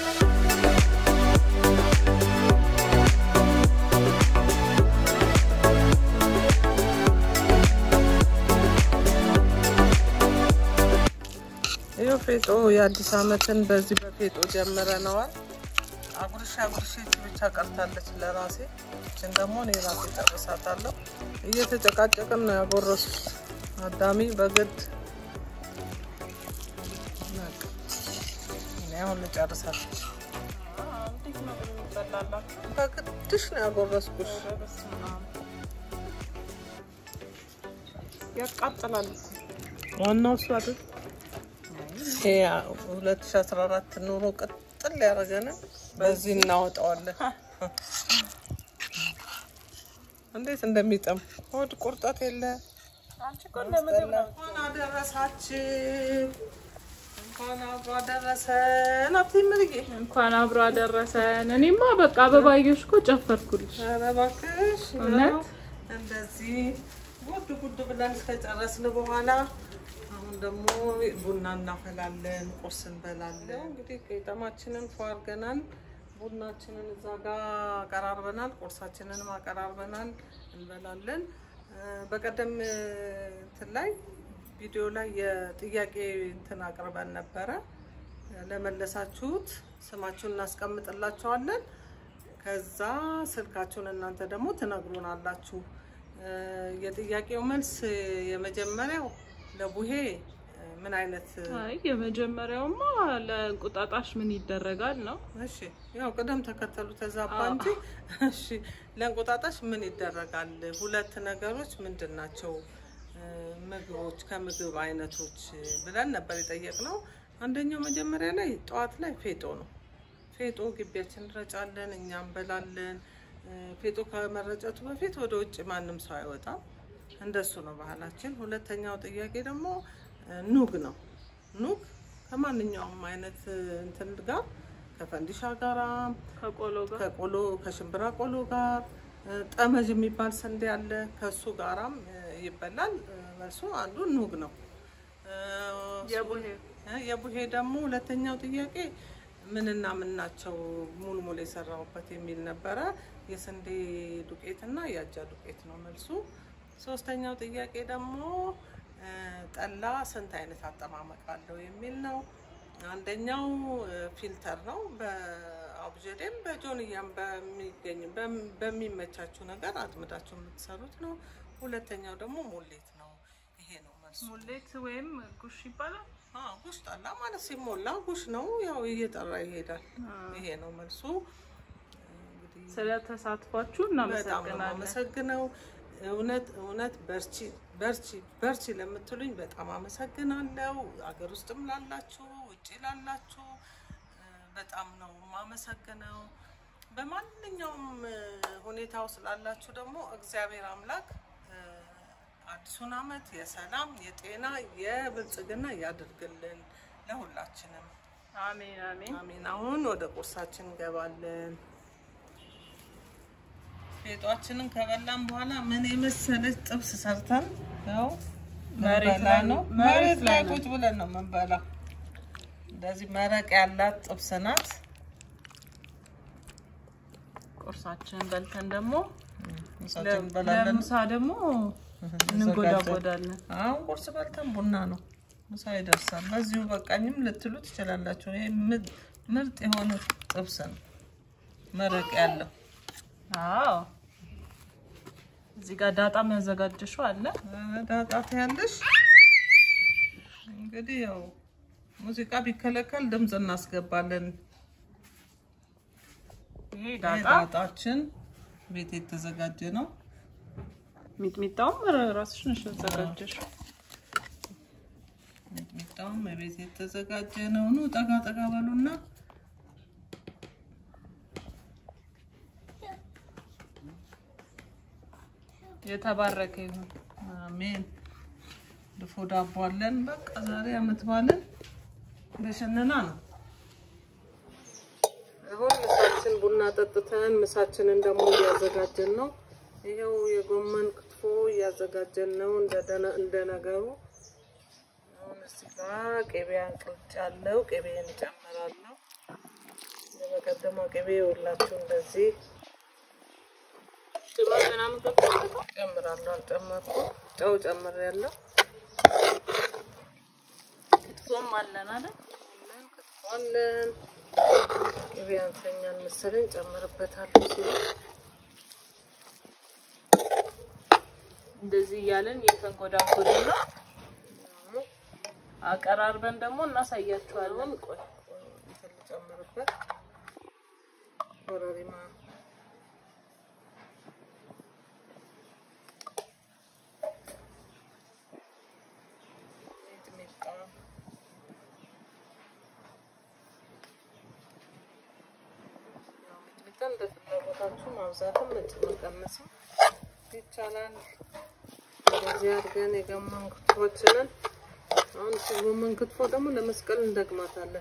ይኸው ፌጦ የአዲስ ዓመትን በዚህ በፌጦ ጀምረነዋል። አጉርሻ አጉርሼ እቺ ብቻ ቀርታለች ለራሴ። እችን ደግሞ እኔ ራሴ ጨርሳታለሁ። እየተጨቃጨቅን ነው ያጎረሱት አዳሚ በግድ እኔ አሁን ልጨርሳት በግድሽ ነው ያጎረስኩሽ። ያቃጥላል። ዋናው እሱ አይደል? ይሄ 2014 ኑሮ ቅጥል ያደረገን በዚህ እናወጣዋለን። እንዴት እንደሚጠም ሆድ ቁርጠት የለ። እንኳን አደረሳችሁ፣ እንኳን አብሮ አደረሰን። አብቴምርዬ እንኳን አብሮ አደረሰን። እኔማ በቃ አበባዮሽ እኮ ጨፈርኩልሽ። ኧረ እባክሽ እውነት? እንደዚህ ጉድ ጉድ ብለን እስከጨረስን በኋላ አሁን ደግሞ ቡና እናፈላለን፣ ቁርስ እንበላለን። እንግዲህ ቄጠማችንን ፎ አድርገናል። ቡናችንን እዛ ጋር አቀራርበናል፣ ቁርሳችንንም አቀራርበናል፣ እንበላለን። እ፣ በቀደም እ፣ እንትን ላይ ቪዲዮ ላይ የጥያቄ እንትን አቅርበን ነበረ። ለመለሳችሁት ስማችሁን እናስቀምጥላችኋለን። ከዛ ስልካችሁን እናንተ ደግሞ ትነግሩናላችሁ። እ፣ የጥያቄው መልስ የመጀመሪያው ለቡሄ እ፣ ምን አይነት አይ የመጀመሪያውማ ለእንቁጣጣሽ ምን ይደረጋል ነው። እሺ ያው ቅደም ተከተሉ ተዛባ እንጂ እሺ ለእንቁጣጣሽ ምን ይደረጋል? ሁለት ነገሮች ምንድን ናቸው? እ፣ ምግቦች ከምግብ አይነቶች ብለን ነበር የጠየቅነው። አንደኛው መጀመሪያ ላይ ጠዋት ላይ ፌጦ ነው። ፌጦ ግቢያችን እንረጫለን፣ እኛ እንበላለን። እ፣ ፌጦ ከመረጨቱ በፊት ወደ ውጭ ማንም ሰው አይወጣም። እንደሱ ነው ባህላችን። ሁለተኛው ጥያቄ ደግሞ እ፣ ኑግ ነው። ኑግ ከማንኛውም አይነት እ፣ እንትን ጋር ከፈንዲሻ ጋራ ከቆሎ ጋር ከቆሎ ከሽምብራ ቆሎ ጋር እ፣ ጠመዥ የሚባል ስንዴ አለ ከሱ ጋራም እ፣ ይበላል። እ፣ መልሱ አንዱ ኑግ ነው። እ፣ የቡሄ እ፣ የቡሄ ደግሞ ሁለተኛው ጥያቄ ምንና ምን ናቸው ሙልሙል የሰራሁበት የሚል ነበረ። የስንዴ ዱቄት እና የአጃ ዱቄት ነው መልሱ። ሶስተኛው ጥያቄ ደግሞ እ፣ ጠላ ስንት አይነት አጠማመቅ አለው የሚል ነው። አንደኛው እ፣ ፊልተር ነው። በአቡጀዴም በጆንያም በሚገኝ በም- በሚመቻችሁ ነገር አጥምዳችሁ የምትሰሩት ነው። ሁለተኛው ደግሞ ሙሌት ነው። ይሄ ነው መልሱ። ሙሌት ወይም ጉሽ ይባላል። አዎ፣ ጉሽ ጠላ ማለት ሲሞላ ጉሽ ነው። ያው እየጠራ ይሄዳል። ይሄ ነው መልሱ። እንግዲህ ስለ ተሳትፏችሁ በጣም ነው እናመሰግናለን። የማመሰግነው። እውነት እውነት በርቺ በርቺ በርቺ ለምትሉኝ በጣም አመሰግናለሁ። አገር ውስጥም ላላችሁ ውጭ ላላችሁ እ፣ በጣም ነው የማመሰግነው። በማንኛውም እ፣ ሁኔታ ውስጥ ላላችሁ ደግሞ እግዚአብሔር አምላክ እ፣ አዲሱን ዓመት የሰላም የጤና የብልጽግና ያድርግልን ለሁላችንም። አሜን አሜን። አሜን። አሁን ወደ ቁርሳችን እንገባለን። ፌጧችንን ከበላን በኋላ ምን የመሰለች ጥብስ ሰርተን ያው መሬት ልንበላ ላይ ነው። መሬት መሬት ላይ ላይ ነው። ቁጭ ብለን ነው የምንበላው። እንደዚህ መረቅ ያላት ጥብስ ናት። ቁርሳችንን በልተን ደግሞ ምሳችን እንበላለን። ለምሳ ደግሞ እንጎዳጎዳለን። አሁን ቁርስ በልተን ቡና ነው፣ ምሳ ይደርሳል። በዚሁ በቃኝም ልትሉ ትችላላችሁ። ይሄ ምርጥ ምርጥ የሆነ ጥብስ ነው፣ መረቅ ያለው አዎ እዚህ ጋር ዳጣም ያዘጋጀሽው አለ። ዳጣት ያለሽ እንግዲህ ያው ሙዚቃ ቢከለከል ድምፅ እናስገባለን። ይሄ ይሄ ዳጣ ዳጣችን ቤት የተዘጋጀ ነው። ሚጥሚጣውም ራስሽ ነሽ ያዘጋጀሽው። ሚጥሚጣውም ቤት የተዘጋጀ ነው። ኑ ጠጋ ጠጋ በሉና የተባረከ ይሁን። አሜን። ድፎ ዳቦ አለን። በቃ ዛሬ አመት ባለን በሸነና ነው። አሁን ምሳችን ቡና ጠጥተን ምሳችንን ደግሞ እያዘጋጀን ነው። ይኸው የጎመን ክትፎ እያዘጋጀን ነው። እንደደነ- እንደ ነገሩ አሁን እዚህ ጋር ቅቤ አንቅልጫለሁ። ቅቤን እጨምራለሁ። ደግሞ ቅቤ የወላችሁ እንደዚህ ቅባት ምናምን ከፈለከው ጨምራለሁ። አልጨመርኩም፣ ጨው ጨምሬያለሁ። ክትፎም አለን አይደል? አለን ቅቤ አንሰኛል መሰለኝ ጨምርበታለሁ ሲሉ እንደዚህ እያለን እየተንጎዳጎድን ነው። አቀራርበን ደግሞ እናሳያችኋለን። ቆይ ቆይ እንትን ልጨምርበት ኮረሪማ ሚጥሚጣ ያው ሚጥሚጣ እንደ ፍላጎታችሁ ማብዛትም መቀነስም ይቻላል። እንደዚህ አድርገን የጎመን ክትፎችንን አሁን ጎመን ክትፎ ደግሞ ለመስቀል እንደግማታለን።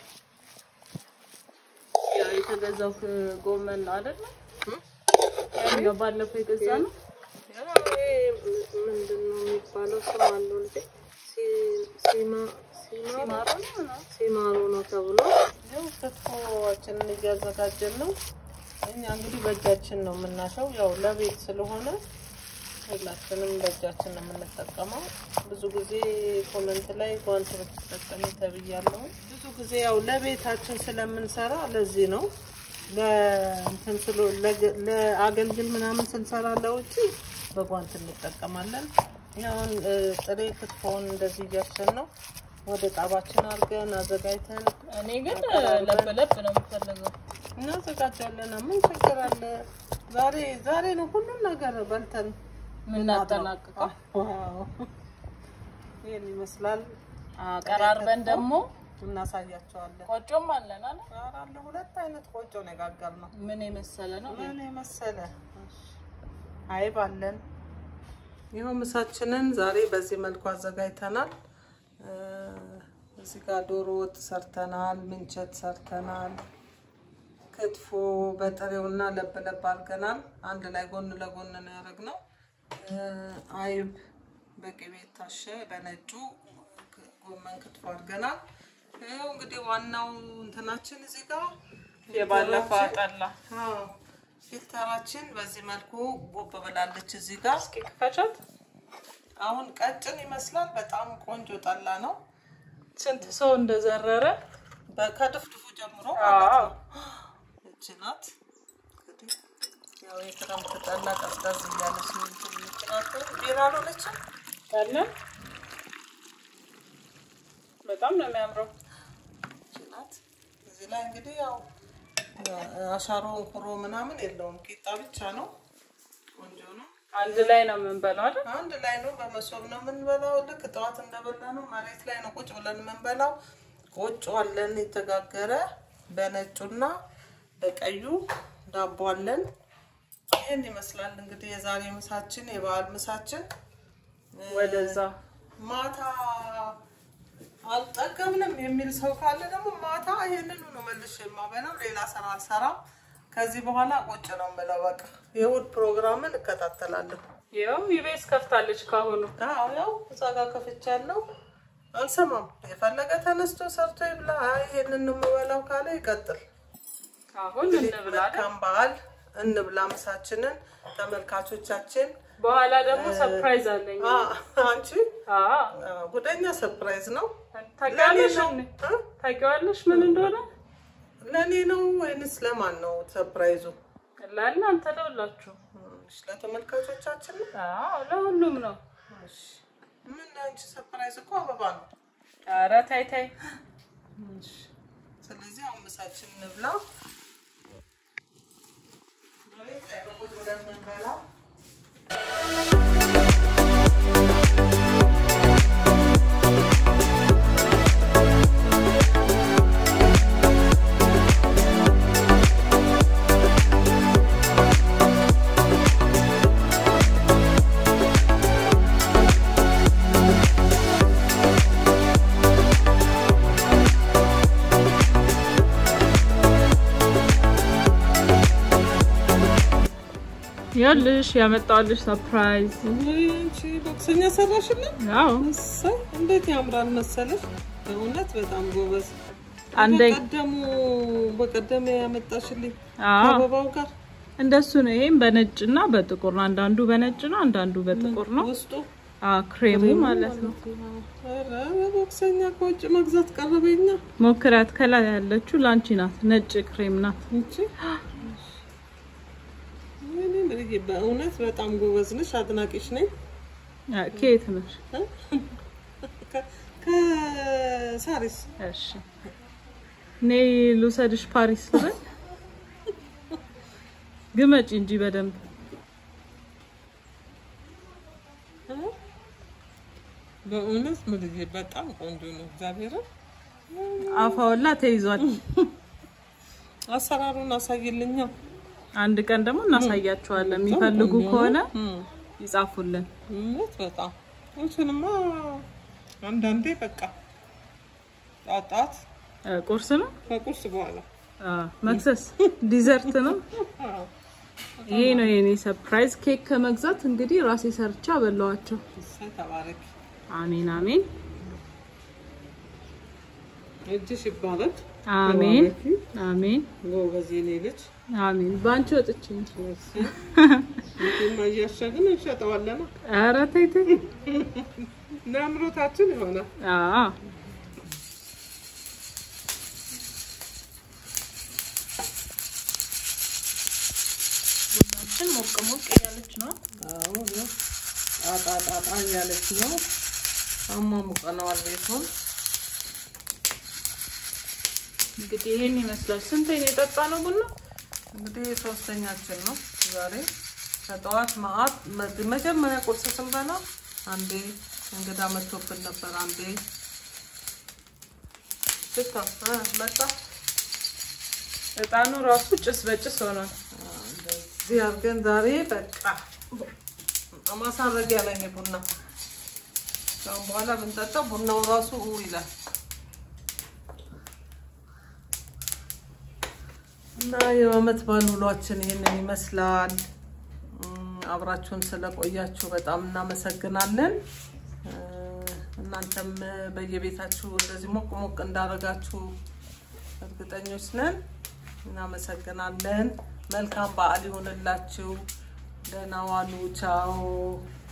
ያው የተገዛው ጎመን ነው አይደል? ያው ባለፈው የገዛ ነው። ያው ይሄ ምንድን ነው የሚባለው? ስም አለው ልጄ ሲ- ሲማ ሲማሩ ሲማሩ ነው ምናምን። ሲማሩ ነው ተብሎ ያው ክትፎችንን እያዘጋጀን ነው። እኛ እንግዲህ በእጃችን ነው የምናሸው። ያው ለቤት ስለሆነ ሁላችንም በእጃችን ነው የምንጠቀመው። ብዙ ጊዜ ኮመንት ላይ ጓንት ብትጠቀሚ ተብያለሁ። ብዙ ጊዜ ያው ለቤታችን ስለምንሰራ ለዚህ ነው ለእንትን ስለ ለገ- ለአገልግል ምናምን ስንሰራ ለውጭ በጓንት እንጠቀማለን። አሁን እ፣ ጥሬ ክትፎውን እንደዚህ እያሸን ነው ወደ ጣባችን አድርገን አዘጋጅተን እኔ ግን ለብ ለብ ነው የምፈልገው። እናዘጋጃለን። ምን ችግር አለ? ዛሬ ዛሬ ነው ሁሉም ነገር በልተን ምናጠናቅቀው ዋው! ይህን ይመስላል። አቀራርበን ደግሞ እናሳያቸዋለን። ቆጮም አለን አይደል? ኧረ አለ ሁለት አይነት ቆጮ ነው የጋገርነው። ምን የመሰለ ነው። ምን የመሰለ አይብ አለን። ይኸው ምሳችንን ዛሬ በዚህ መልኩ አዘጋጅተናል። እ፣ እዚህ ጋር ዶሮ ወጥ ሰርተናል፣ ምንቸት ሰርተናል፣ ክትፎ በጥሬውና ለብ ለብ አድርገናል። አንድ ላይ ጎን ለጎን ነው ያደረግነው። እ፣ አይብ በቅቤ የታሸ በነጩ ጎመን ክትፎ አድርገናል። ይኸው እንግዲህ ዋናው እንትናችን እዚህ ጋር የባለፈው አጠላ አዎ ፊልተራችን በዚህ መልኩ ጎብ ብላለች። እዚህ ጋር እስኪ ክፈቻት። አሁን ቀጭን ይመስላል። በጣም ቆንጆ ጠላ ነው። ስንት ሰው እንደዘረረ በ- ከድፍድፉ ጀምሮ ማለት ነው። እች ናት እንግዲህ ያው የክረምት ጠላ ቀዝቀዝ እያለች ነው እንትን የምትናገር ቢራ አልሆነችም። አለ። በጣም ነው የሚያምረው። እች ናት። እዚህ ላይ እንግዲህ ያው አሻሮ እንኩሮ ምናምን የለውም። ቂጣ ብቻ ነው። ቆንጆ ነው። አንድ ላይ ነው የምንበላው አይደል? አንድ ላይ ነው። በመሶብ ነው የምንበላው። ልክ ጠዋት እንደበላ ነው መሬት ላይ ነው ቁጭ ብለን የምንበላው። ቆጮ አለን የተጋገረ በነጩና በቀዩ ዳቦ አለን። ይህን ይመስላል እንግዲህ የዛሬ ምሳችን፣ የበዓል ምሳችን። ወደዛ ማታ አልጠገብንም የሚል ሰው ካለ ደግሞ ማታ ይህንኑ ነው መልሼ የማበላው። ሌላ ስራ አልሰራም። ከዚህ በኋላ ቁጭ ነው የምለው። በቃ የእሑድ ፕሮግራምን እከታተላለሁ። ይኸው ኢቤስ ከፍታለች ካሁኑ። አዎ ያው እዛ ጋር ከፍቻለሁ። አልሰማም። የፈለገ ተነስቶ ሰርቶ ይብላ። አይ ይሄንን ነው የምበላው ካለ ይቀጥል። አሁን እንብላ አይደል? መልካም በዓል እንብላ ምሳችንን። ተመልካቾቻችን በኋላ ደግሞ ሰርፕራይዝ አለኝ። አ፣ አንቺ አዎ አ፣ ጉደኛ ሰርፕራይዝ ነው። ታውቂዋለሽ? ለኔ ነው እንዴ? እ? ታውቂዋለሽ ምን እንደሆነ? ለእኔ ነው ወይንስ ለማን ነው ሰርፕራይዙ? ለእናንተ ለሁላችሁ። እሺ፣ ለተመልካቾቻችን ነው። አዎ ለሁሉም ነው። እሺ። ምን አንቺ ሰርፕራይዝ እኮ አበባ ነው። ኧረ ታይ ታይ። እሺ። ስለዚህ አሁን ምሳችን እንብላ። በቤት ላይ በቁጭ ብለን የምንበላው ያልሽ ያመጣልሽ ሰርፕራይዝ። አንቺ ቦክሰኛ ሰራሽልን? አዎ እሰይ እንዴት ያምራል መሰለሽ! በእውነት በጣም ጎበዝ። አንደኛ በቀደሙ በቀደም ያመጣሽልኝ አዎ አበባው ጋር እንደሱ ነው። ይሄም በነጭና በጥቁር ነው። አንዳንዱ በነጭ ነው፣ አንዳንዱ በጥቁር ነው። ውስጡ አዎ ክሬሙ ማለት ነው። ኧረ በቦክሰኛ ከውጭ መግዛት ቀረበኛ ሞክራት። ከላይ ያለችው ላንቺ ናት። ነጭ ክሬም ናት። እንቺ እኔ ምንዬ በእውነት በጣም ጎበዝ ነሽ፣ አድናቂሽ ነኝ። አ፣ ከየት ነሽ? ከ- ከሳሪስ እሺ እኔ ልውሰድሽ ፓሪስ ልበል? ግመጪ እንጂ በደንብ በእውነት ምንዬ በጣም ቆንጆ ነው። እግዚአብሔርን አፋወላ ተይዟል። አሰራሩን አሳይልኛ። አንድ ቀን ደግሞ እናሳያቸዋለን። የሚፈልጉ ከሆነ ይጻፉልን። እውነት በጣም እንትንማ አንዳንዴ በቃ ጣት ጣት እ፣ ቁርስ ነው ከቁርስ በኋላ አ፣ መክሰስ ዲዘርት ነው። አዎ፣ ይሄ ነው የኔ ሰርፕራይዝ ኬክ ከመግዛት እንግዲህ ራሴ ሰርቻ በላዋቸው። እሰይ ተባረክ። አሜን አሜን እጅሽ ይባረክ። አሜን አሜን ጎበዝ የኔ ልጅ። አሜን። በአንቺ ወጥቼ እንጂ እንትና እያሸግን እንሸጠዋለን። ኧረ ተይ ተይ። ለአምሮታችን ይሆናል። አዎ ቡናችን ሞቅ ሞቅ እያለች ነው። አዎ ነው። ጣጣ ጣጣ እያለች ነው። አሟሙቀነዋል ቤቱን። እንግዲህ ይሄን ይመስላል። ስንት ነው የጠጣ ነው ቡና? እንግዲህ ሶስተኛችን ነው ዛሬ። ከጠዋት ማአት መጀመሪያ ቁርስ ስንበላ አንዴ እንግዳ መጥቶብን ነበር። አንዴ ስታ እ መጣ እጣኑ ራሱ ጭስ በጭስ ሆኗል። እንደዚህ አድርገን ዛሬ በቃ ማሳረጊያ ላይ ነው ቡና። ከአሁን በኋላ ብንጠጣው ቡናው ራሱ ኡ ይላል እና የዓመት በዓል ውሏችን ይህንን ይመስላል። እም፣ አብራችሁን ስለቆያችሁ በጣም እናመሰግናለን። እ፣ እናንተም በየቤታችሁ እንደዚህ ሞቅ ሞቅ እንዳደረጋችሁ እርግጠኞች ነን። እናመሰግናለን። መልካም በዓል ይሆንላችሁ። ደህና ዋሉ። ቻው